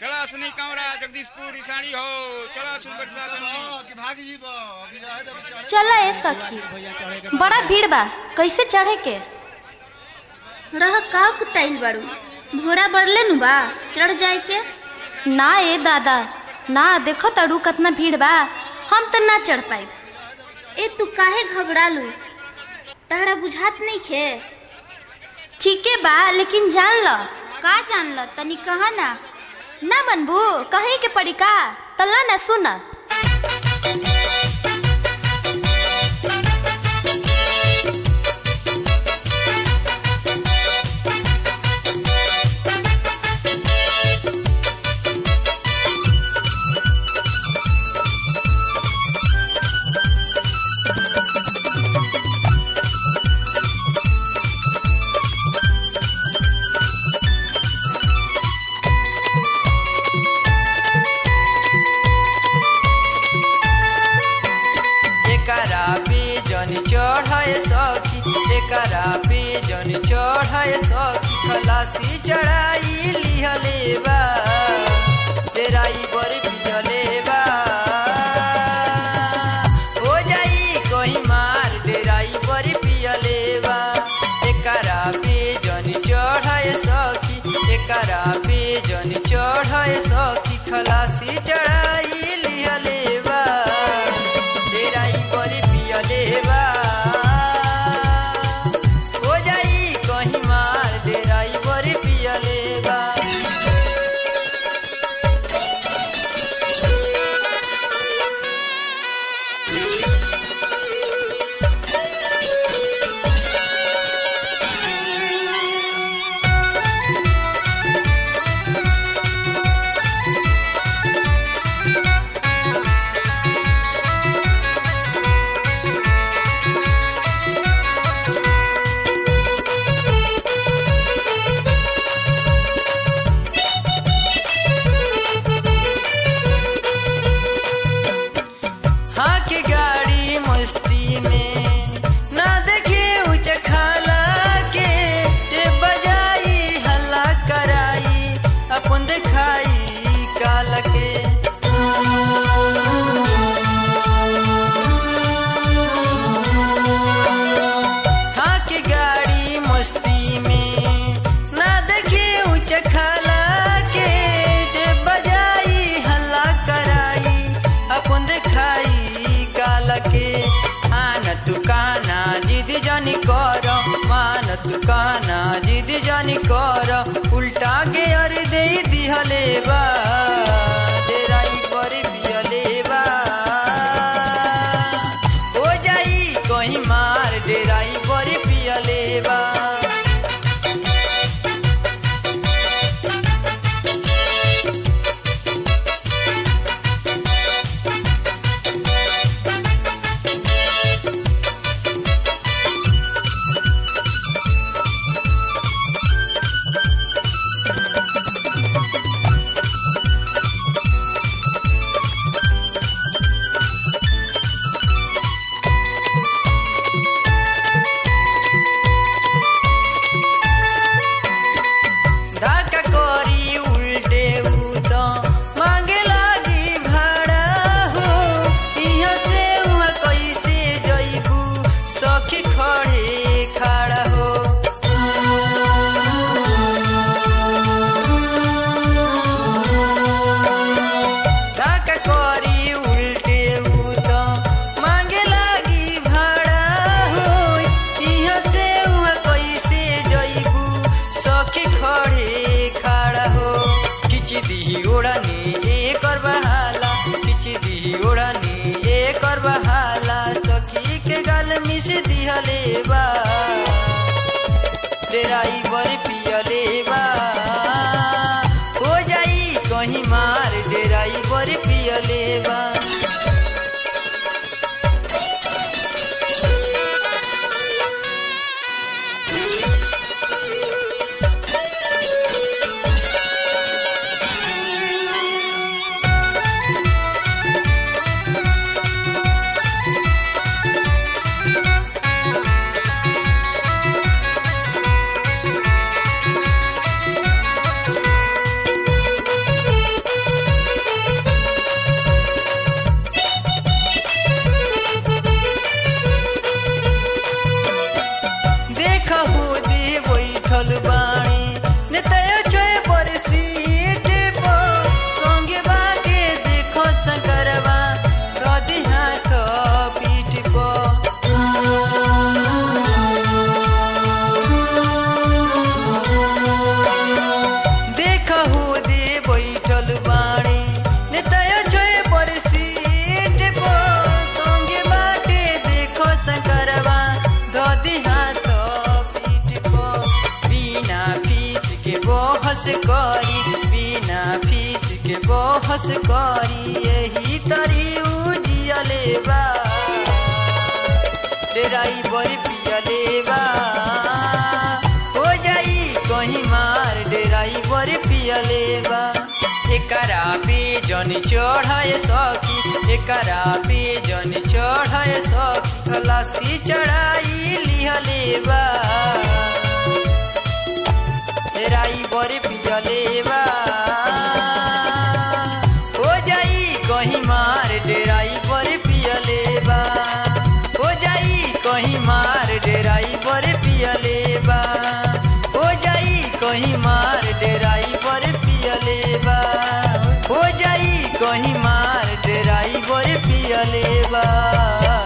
चला असनी कमरा जगदीशपुर इसाड़ी हो चला सुपर साधन कि भाग जीब अभी रहे तो चढ़े चला ए सखी बड़ा भीड़ बा कैसे चढ़े के रह का कुताइल बाड़ू घोड़ा बढ़ले नु बा चढ़ जाए के ना ए दादा ना देखो तड़ू कितना भीड़ बा हम तो ना चढ़ पाए ए तू काहे घबरालू तहरा बुझात नहीं खे ठीके बा लेकिन जान ल का जान ल तनी कहा ना ना बनबू कहे के पड़ी का तल्ला ना सुन एकरा पे जन चढ़ाए सखी एकरा पे जन चढ़ाए सखी खलासी चढ़ाई लिहले बा तेराई बर पिजले बा हो जाई कहीं मार डेराई बर पियले बा एकरा पे जन चढ़ाए सखी एकरा पे जन चढ़ाए सखी खलासी चढ़ाई लिहले बा डेराई बरी पियले बा हो जाई कहीं मार डेराई बरी पियले बा हाँ की गाड़ी मस्ती में ना देखे ऊंच खाला के टे बजाई हल्ला कराई अपन देखाई काला के हाँ की गाड़ी मस्ती में ना देखे ऊंच खाला के टे बजाई हल्ला कराई अपन देखाई काला के आन तू काना जिद जानी कर मान तू काना जिद जानी कर उल्टा के अर दे दिहले बा डेराई पर पियले बा हो जाई कहीं मार डेराई पर पियले बा धक्का करी उल्टे उ तो मांगे लागी भाड़ा हो इहाँ से उहाँ कैसे जइबू सखी खड़े खड़ा हो धक्का करी उल्टे उ तो मांगे लागी भाड़ा हो इहाँ से उहाँ कैसे जइबू सखी खड़े खड़ा हो खिच दी ओढ़नी एक और बहाला खिच दी ओढ़नी एक और बहाला सखी के गल मिस दिहले बा डेराई बर पियले बा हो जाई कहीं मार डेराई बर पियले बा सकी बिना फीस के बहस करी यही तरी उजियले बा डेराई बड़ी पियले बा हो जाई कहीं मार डेराई बड़ी पियले बा एकरा पे जनी चढ़ाए सकी एकरा पे जनी चढ़ाए सकी खलासी चढ़ाई लिहले बा राई बरे पियले बा हो जाई कहीं मार डेराई बरे पियले बा हो जाई कहीं मार डेराई बरे पियले बा हो जाई कहीं मार डेराई बरे पियले बा हो जाई कहीं मार डेराई बरे पियले बा